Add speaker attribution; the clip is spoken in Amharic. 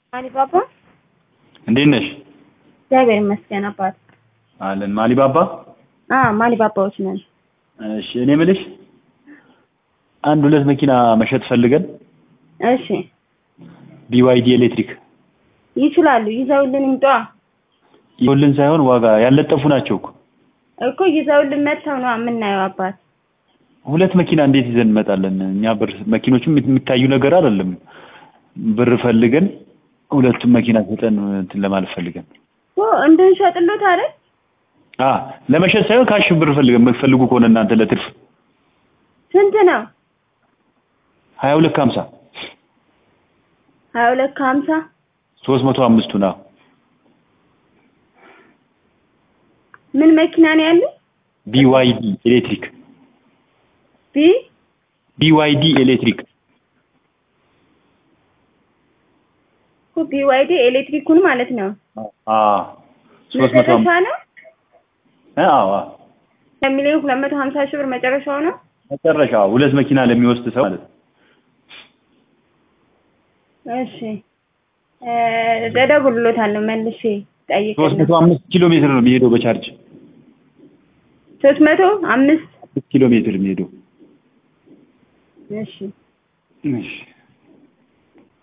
Speaker 1: ማሊባባ
Speaker 2: እንዴት ነሽ?
Speaker 1: እግዚአብሔር ይመስገን አባት።
Speaker 2: አለን ማሊባባ።
Speaker 1: አ ማሊባባዎች ነን።
Speaker 2: እሺ እኔ የምልሽ አንድ ሁለት መኪና መሸጥ ፈልገን
Speaker 1: እሺ
Speaker 2: ቢዋይዲ ኤሌክትሪክ
Speaker 1: ይችላሉ። ይዘውልን ይምጧ
Speaker 2: ይኸውልን ሳይሆን ዋጋ ያለጠፉ ናቸው እኮ።
Speaker 1: እኮ ይዘውልን መጥተው ነው የምናየው አባት።
Speaker 2: ሁለት መኪና እንዴት ይዘን እንመጣለን? እኛ ብር መኪኖቹም የሚታዩ ነገር አይደለም። ብር ፈልገን ሁለቱም መኪና ሰጠን እንትን ለማለት ፈልገን
Speaker 1: ኦ እንድንሸጥሎት አይደል?
Speaker 2: አ ለመሸጥ ሳይሆን ካሽ ብር ፈልገን የምትፈልጉ ከሆነ እናንተ ለትርፍ
Speaker 1: ስንት ነው?
Speaker 2: ሀያ ሁለት ከሀምሳ
Speaker 1: ሀያ ሁለት ከሀምሳ
Speaker 2: ሶስት መቶ አምስቱ ነው።
Speaker 1: ምን መኪና ነው ያለው?
Speaker 2: ቢዋይዲ ኤሌክትሪክ
Speaker 1: ቢ
Speaker 2: ቢዋይዲ ኤሌክትሪክ
Speaker 1: እኮ ቢዋይዲ ኤሌክትሪኩን ማለት ነው።
Speaker 2: አ ሶስት መቶ
Speaker 1: መጨረሻ ነው
Speaker 2: አዎ አዎ
Speaker 1: ለሚሊዮን ሁለት መቶ ሀምሳ ሺህ ብር መጨረሻው ነው።
Speaker 2: መጨረሻ ሁለት መኪና ለሚወስድ ሰው ማለት ነው።
Speaker 1: እሺ እ እደውልሎታለሁ መልሼ
Speaker 2: ሶስት
Speaker 1: ጠይቅልኝ።
Speaker 2: መቶ አምስት ኪሎ ሜትር ነው የሚሄደው በቻርጅ
Speaker 1: ሶስት መቶ አምስት
Speaker 2: አምስት ኪሎ ሜትር የሚሄደው
Speaker 1: እሺ
Speaker 2: እሺ